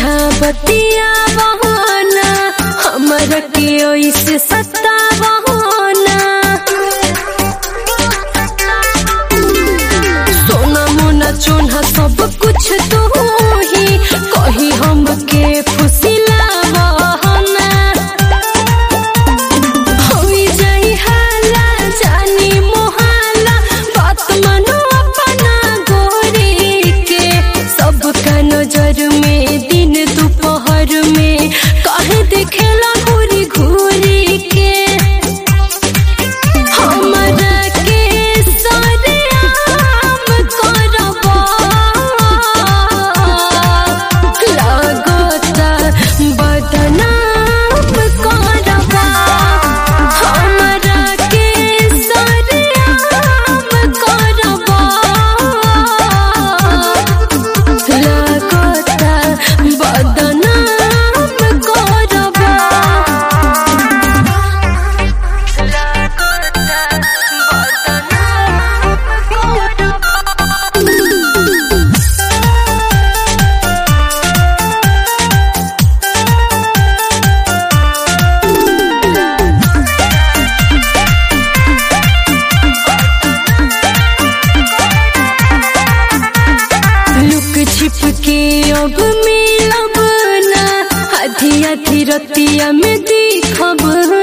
सोझा बतिया बहाना हमरा के ओइसे सत्ता बहाना सोना मोना चोना सब कुछ तू ही कही हमके फुसिला बहाना होई जाई हाला जानी मोहाला बात मनो अपना गोरी के सबका नजर में दिन दोपहर में काहे देखेला घूरी घूरी के हमरा के सारे आम करबा लागता बदनाम करबा हमरा के सारे आम करबा लागता बदनाम करबा लुक छिप के अब मिलब ना आधी आधी रतिया में दिखब